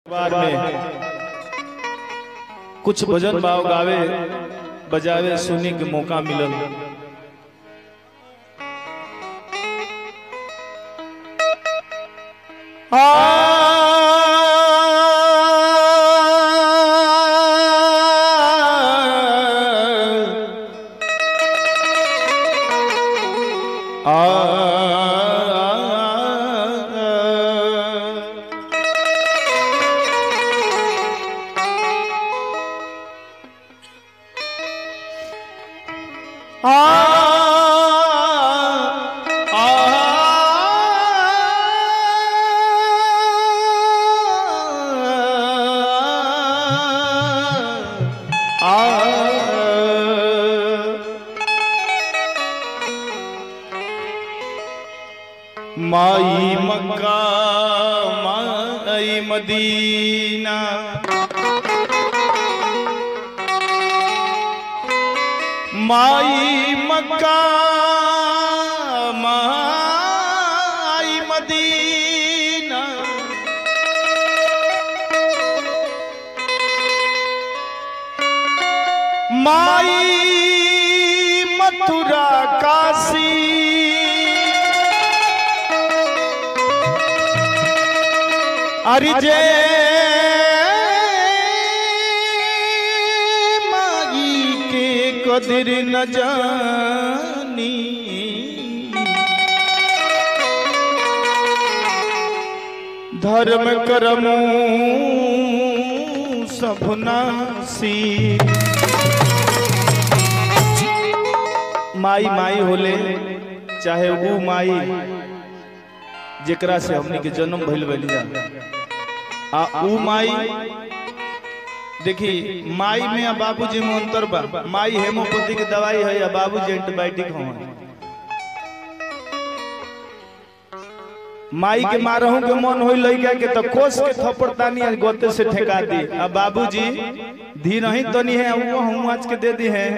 बार में कुछ भजन भाव गावे बजावे सुने के मौका मिलल आ माई मक्का माई मदीना माई मक्का माई मदीना माई मथुरा काशी अरे जय माई के कदर न जानी धर्म करमू सभनासी माई माई होले चाहे वो माई जेकरा से हमनी के जन्म भइल बनी जा आ ऊ माई देखी माई में आ बाबूजी में अंतर बा माई हेमोपैथी के दवाई है या बाबूजी एंटीबायोटिक हवन माई के मारहू के मन होई लइका के तो कोस के थप्पड़ तानी आज गोते से ठेका दी आ बाबूजी धीर ही तनी है वो हम आज के दे दी है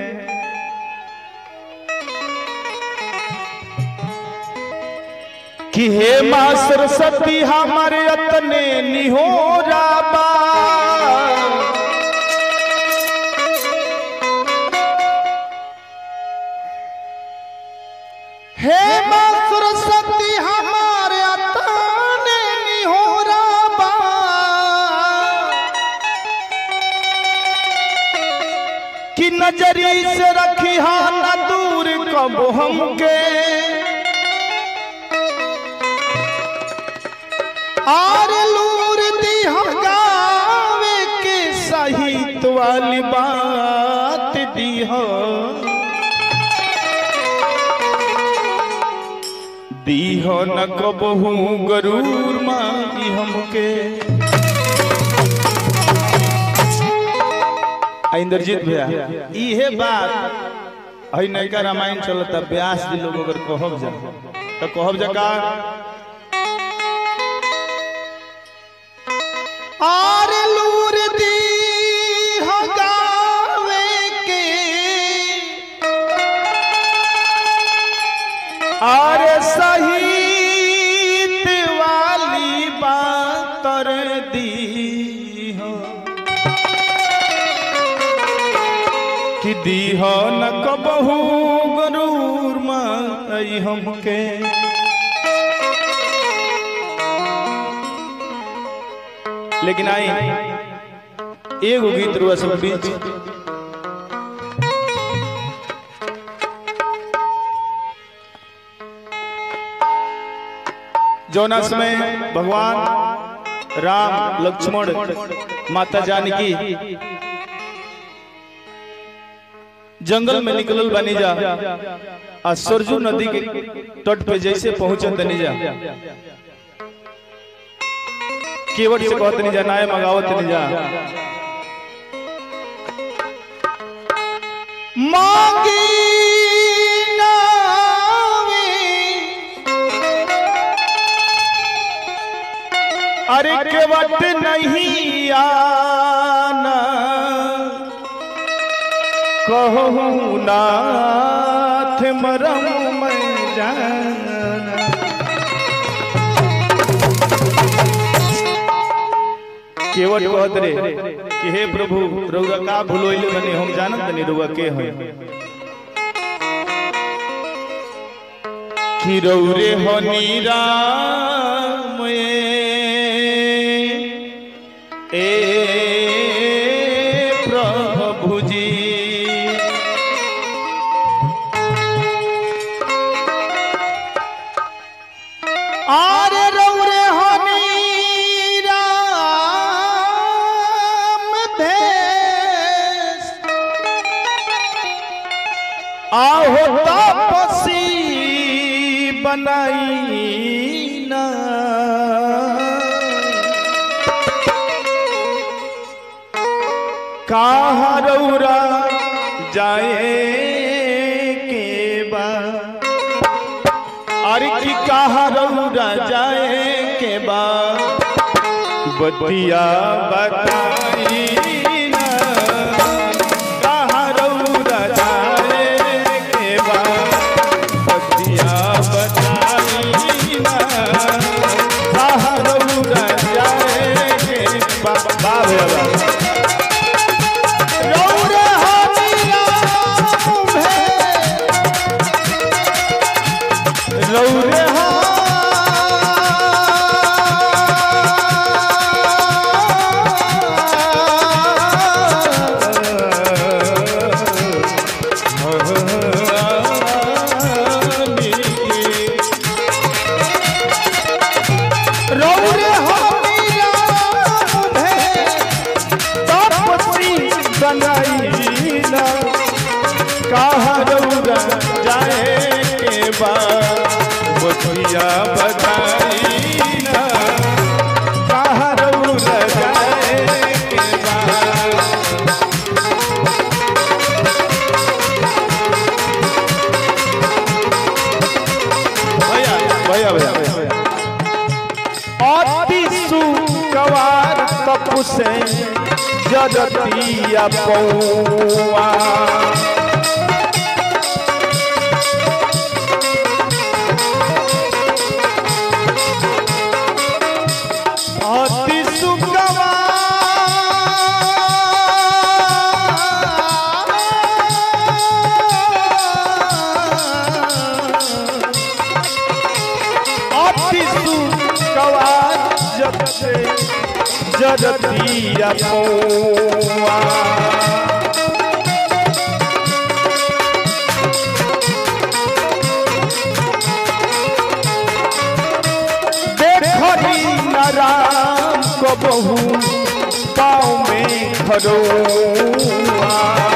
कि हे माँ सरस्वती हमारे अतने निहोरा बा हे माँ सरस्वती हमारे अतने निहोरा बा कि नजरी से रखी हा न दूर कब हमके आर लूर दी हम गावे के सहित वाली बात दी हो दी हो न कबहू गरूर माई हमके आ, इंद्रजीत भैया इहे बात हई नैका रामायण चलता व्यास जी लोग अगर कहब जा तो कहब जा का आर लूर दी हो गावे के आर सहित वाली बातर दी हो कि दी हो न कबहू गरूर माई हमके लेकिन आई एगो गीत रुआ सब बीच जौना समय भगवान राम लक्ष्मण माता जानकी जंगल में निकलल बनी जा आ सरजू नदी के तट पे जैसे पहुंचे तनी जा केवट से कहत नहीं जा नाय मगावत नहीं जा मांगी नावे अरे केवट नहीं आना कहूँ नाथ मरम मैं जाना केवट कहत रे कि हे प्रभु रउआ का भुलोइले बनी हम जानत नहीं रउआ के हैं कि रौरे हनी राम ए प्रभु जी आरे रौरे हनी राम भेष आहो तापसी बनाई ना कहाँ रौरा जाए के बा अरे की कहाँ रौरा जाए के बा बतिया बताई ना कहाँ रौरा जाए के बा बतिया बताई ना कहाँ रौरा जाए के बा बा भैया बा रौरे हनी राम भेष रौरे रौरे हनी राम भेष तापसी बनाईला कहाँ रौरा जाए के बा बतिया बताईला कहाँ रौरा जाए के बा भैया भैया भैया भैया अति सुकवार तपु से जगतिया पौआ अति सुकवार अति सुकवार जग से जगतिया पौआ देखी न राम को बहु पाँव में खरोआ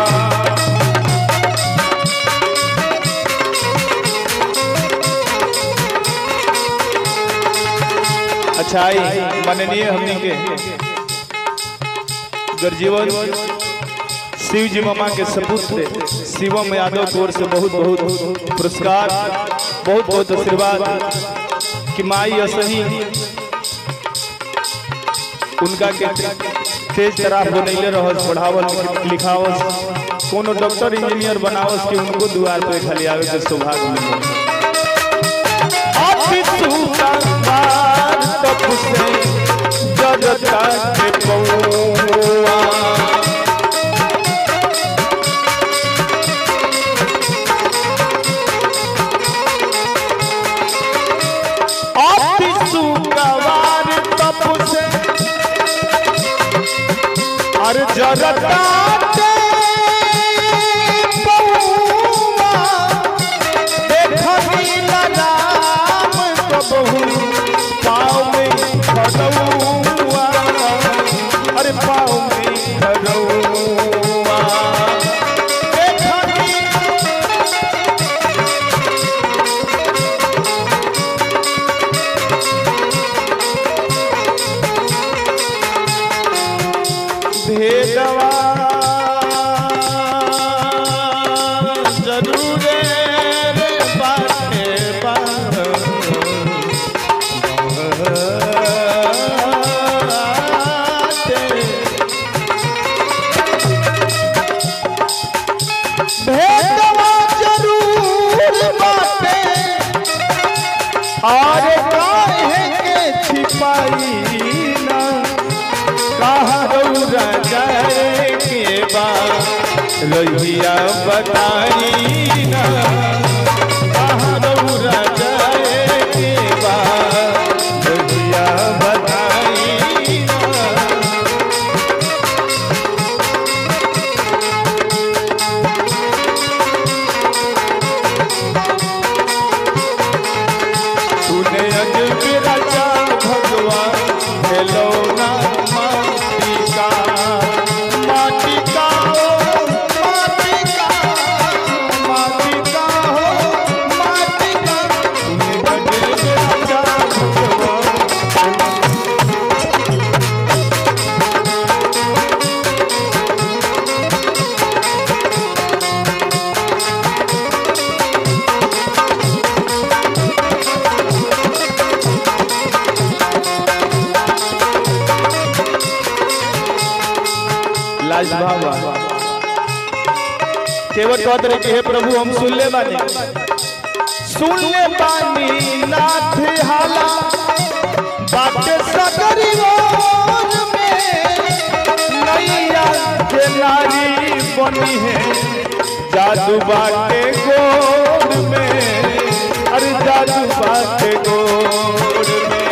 अच्छा आई माननीय हमनी के गर्जीवन शिव जी मामा के सपुत्र शिवम यादव की ओर से बहुत बहुत पुरस्कार बहुत बहुत आशीर्वाद कि माई असही उनका के तेज तरह बनैले रहस पढ़ावल लिखावस कोनो डॉक्टर इंजीनियर बनावस कि उनको द्वार पे खाली आवे के सौभाग्य मिले अति सुंदर तप से जगता के पौआ अति सुगवार तप से अर जगता के पौआ देखनी राम कबहू पाँव में खड़ौआ अरे पाँव में खड़ौआ देखनी भेदवा जाए के बा रहिया बताई ना कहाँ रौरा जाए के बा रहिया बताई ना तूने अजब रचा भगवान खिलौना माटी का माटी का ओ माटी का माटी का हो माटी का तूने अजब रचा भगवान लाज बाबा केवल कहत रहे कि हे प्रभु हम सुन ले बानी सुन ले बानी नाथ हाला बाटे सकरी ओर में नैया के नारी बनी है जादू बाटे गोर में अरे जादू बाटे गोर में